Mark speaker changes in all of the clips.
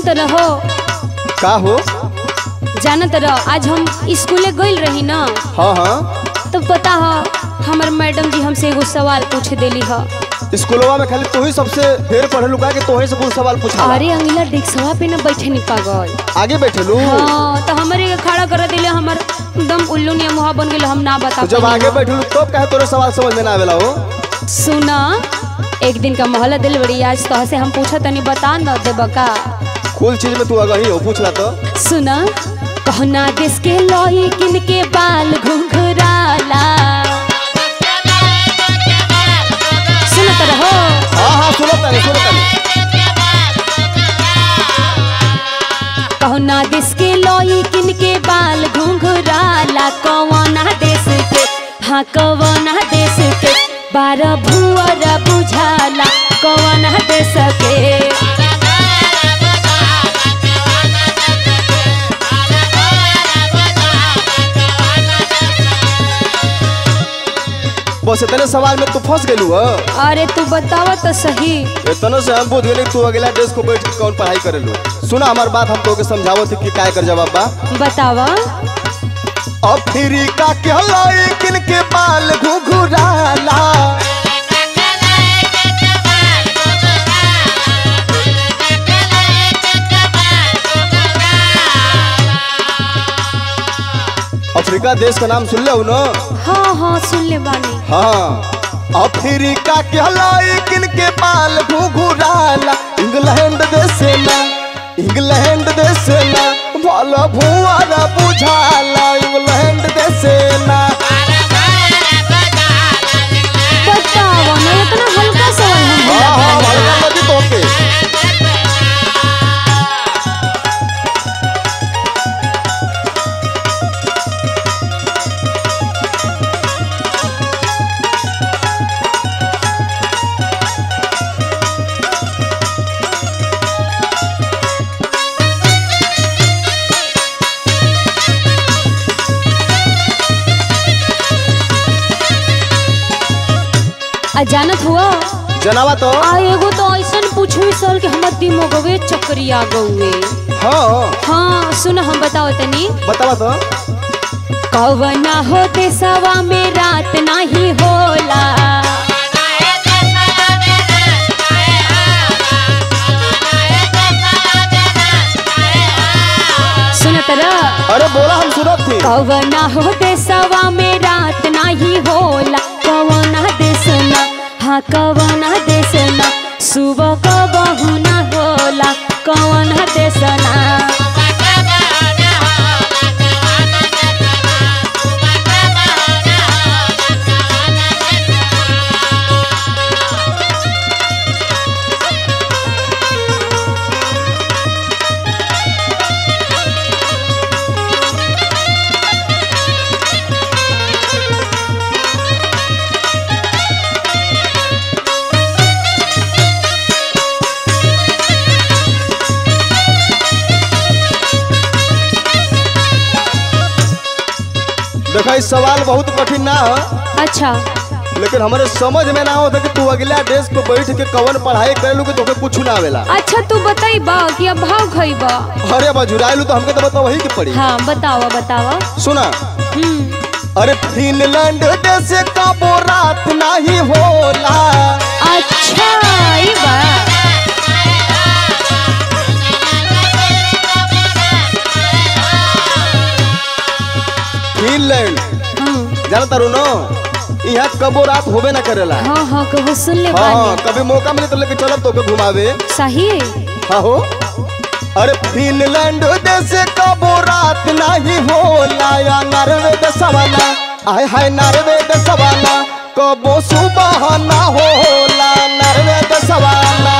Speaker 1: रहो
Speaker 2: का हो
Speaker 1: जानत रहो आज हम स्कूले गइल रही ना
Speaker 2: हाँ हाँ
Speaker 1: तो पता ह हमर मैडम जी हमसे एगो सवाल पूछ देली ह
Speaker 2: स्कूलवा में खाली तू ही सबसे ढेर पढ़े लुका के तोहे से कुछ सवाल पूछा
Speaker 1: अरे अंगिला डेस्कवा पे न बैठे नहीं पागल
Speaker 2: आगे बैठे लू
Speaker 1: हाँ तो हमारे के खड़ा कर दिले हमर एकदम उल्लू नियम मुहा बन गेल हम ना बता
Speaker 2: तो जब
Speaker 1: पाइली
Speaker 2: आगे
Speaker 1: ना।
Speaker 2: बैठे लू तब कहे तोरे सवाल समझ में ना आवेला हो
Speaker 1: सुना एक दिन का मोहल्ला दिल बड़ी आज तो से हम पूछा तनी बता न देब का
Speaker 2: कुल चीज में तू अगर ही हो पूछला तो
Speaker 1: सुना कहना देश के लोई किन के बाल घुंघराला सुनत रहो
Speaker 2: हाँ हाँ सुनो तानी सुनो तानी
Speaker 1: कहना देश के लोई किन के बाल घुंघराला कवना देश के हाँ कवना देश के बारह भुअर बुझाला कवना देश के
Speaker 2: बस इतने सवाल में तू फंस गेलू हो
Speaker 1: अरे तू बतावा तो सही
Speaker 2: इतने से हम बुझ गेली तू अगला डेस्क को बैठ के कौन पढ़ाई करेलू सुना हमार बात हम तोके समझावत थी कि काय कर जवाब बा
Speaker 1: बतावा
Speaker 2: अफ्रीका के हलाई किन के बाल घुघुराला अफ्रीका देश का नाम सुन ले ना
Speaker 1: हाँ हाँ सुन ले बानी
Speaker 2: हाँ अफ्रीका के हलाई किन के बाल घुघुराला इंग्लैंड देश ना इंग्लैंड देश ना भला भुआरा बुझाला इंग्लैंड देश ना
Speaker 1: बतावा ना इतना हल्का सवाल हम
Speaker 2: हाँ हाँ
Speaker 1: बोला
Speaker 2: भड़का लगी तोके
Speaker 1: आ जानत हुआ
Speaker 2: जनावा तो
Speaker 1: आ एगो तो ऐसन पूछवी सल के हमर दिमागवे चक्करिया गौए
Speaker 2: हाँ
Speaker 1: हाँ सुन हम बताओ तनी
Speaker 2: बतावा तो
Speaker 1: कवना होते सवा में रात नहीं होला सुनत रह
Speaker 2: अरे बोला हम सुनत थी
Speaker 1: कवना होते सवा में रात नहीं होला कवना देसना हाँ कवना देसना सुबह कबहू ना होला कवना देसना
Speaker 2: देखा इस सवाल बहुत कठिन ना है
Speaker 1: अच्छा
Speaker 2: लेकिन हमारे समझ में ना होता कि तू अगला डेस्क पे बैठ के कवन पढ़ाई करेलू कि तोके कुछ ना आवेला
Speaker 1: अच्छा तू बताइबा कि अब भाव खइबा
Speaker 2: अरे बजुराइलू तो हमके तो बता वही के पड़ी
Speaker 1: हाँ बतावा बतावा
Speaker 2: सुना
Speaker 1: हम्म
Speaker 2: अरे फिनलैंड देश का वो रात नहीं होला
Speaker 1: अच्छा ई बा
Speaker 2: फिनलैंड
Speaker 1: हम्म,
Speaker 2: जानता रू ना यहाँ कबो रात होबे ना करेला
Speaker 1: हाँ हाँ कबो सुन ले
Speaker 2: हाँ हाँ
Speaker 1: बानी
Speaker 2: कभी मौका मिले तो लेके चलब तो घुमावे
Speaker 1: सही
Speaker 2: हाँ हो अरे फिनलैंड देश कबो रात नहीं होला या नॉर्वे देशवाला आय हाय नॉर्वे देशवाला कबो सुबह ना होला नॉर्वे देशवाला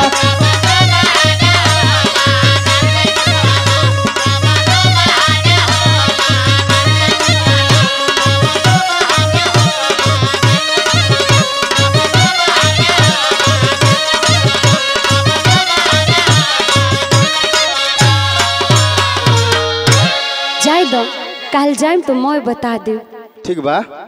Speaker 1: जाए दो कल जाए तो मैं बता दे
Speaker 2: ठीक बा